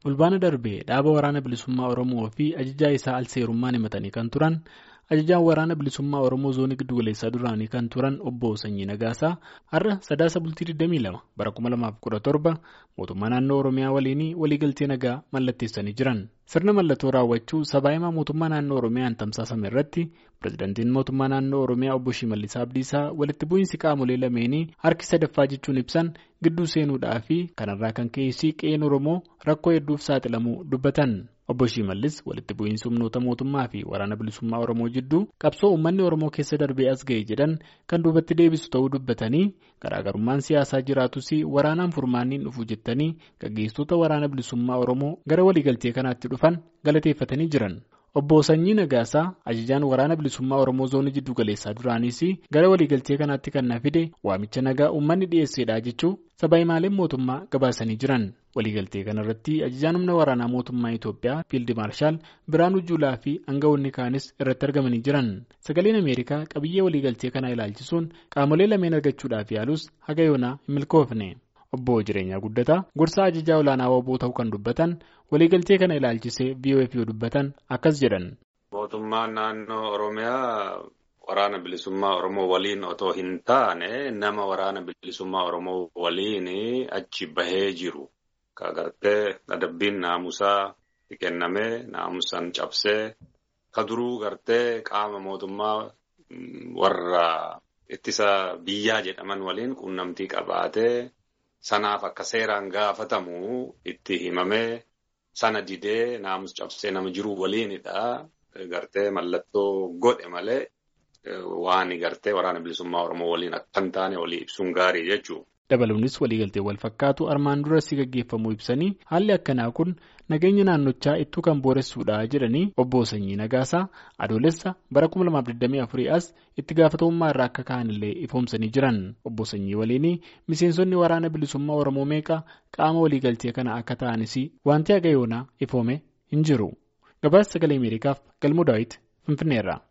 Fulbaana darbee dhaaba waraana bilisummaa Oromoo fi ajajaa isaa alseerummaan himatanii kan turan ajajaan waraana bilisummaa Oromoo zoonii giddugaleessaa duraanii kan turan obbo Sanyii Nagaasaa har'a sadaasa bultii 22 bara 2017 mootummaa naannoo Oromiyaa waliin waliigaltee nagaa mallatteessanii jiran. Sirna mallattoo raawwachuu sabaa himaa mootummaa naannoo Oromiyaan tamsaasame irratti pirezidaantiin mootummaa naannoo Oromiyaa obbo Shimallis Abdiisaa walitti bu'iinsi qaamolee lameenii harki sadaffaa jechuun ibsan gidduu seenuudhaa fi kanarraa kan ka'e qe'een Oromoo rakkoo hedduuf saaxilamuu dubbatan. Obbo Shimallis walitti bu'iinsi humnoota mootummaa fi waraana bilisummaa Oromoo jidduu qabsoo uummanni Oromoo keessa darbee as ga'e jedhan kan duubatti deebisu ta'uu dubbatanii garaagarummaan siyaasaa jiraatus waraanaan furmaanni dhufu jettanii gaggeessitoota waraana bilisummaa Oromoo gara waliigaltee kanaatti dhufan galateeffatanii jiran. Obbo Sanyii Nagaasaa ajajaan waraana bilisummaa Oromoo zoonii jiddu galeessaa duraanis gara waliigaltee kanaatti kan na fide waamicha nagaa uummanni dhiyeessedha jechuu sabaa himaaleen mootummaa gabaasanii jiran. Waliigaltee kanarratti ajajaan humna waraanaa mootummaa Itoophiyaa Fiild Maarshaal Biraanuu Juulaa fi aangawoonni kaanis irratti argamanii jiran. Sagaleen Ameerikaa qabiyyee waliigaltee kanaa ilaalchisuun qaamolee lameen argachuudhaaf yaalus haga yoonaa hin milkoofne. Obbo Jireenyaa Guddataa gorsaa ajajaa olaanaa WBO ta'uu kan dubbatan waliigaltee kana ilaalchisee VOF yoo dubbatan akkas jedhan. Mootummaan naannoo Oromiyaa waraana bilisummaa Oromoo waliin otoo hin taane nama waraana bilisummaa Oromoo waliin achi bahee jiru. Ka gartee adabbiin naamusaa kennamee naamusaan cabsee ka duruu gartee qaama mootummaa warra ittisa biyyaa jedhaman waliin quunnamtii qabaatee. Sanaaf akka seeraan gaafatamu itti himamee sana didee naamus cabsee nama jiru waliinidha. Gartee mallattoo godhe malee waan gartee waraana bilisummaa Oromoo waliin akka hin taane walii ibsuun gaarii jechuudha. Dabaluunis waliigaltee wal fakkaatu armaan duratti gaggeeffamuu ibsanii haalli akkanaa kun nageenya naannochaa ittuu kan booressuudha jedhanii obbo Sanyii Nagaasaa adoolessa bara 2024 as itti gaafatamummaa irraa akka ka'anillee ifoomsanii jiran obbo Sanyii waliin miseensonni waraana bilisummaa Oromoo meeqa qaama waliigaltee kana akka ta'anis wanti haga yoonaa ifoome hin jiru. Gabaasa sagalee Ameerikaaf galmoo daawwiti Finfinneerra.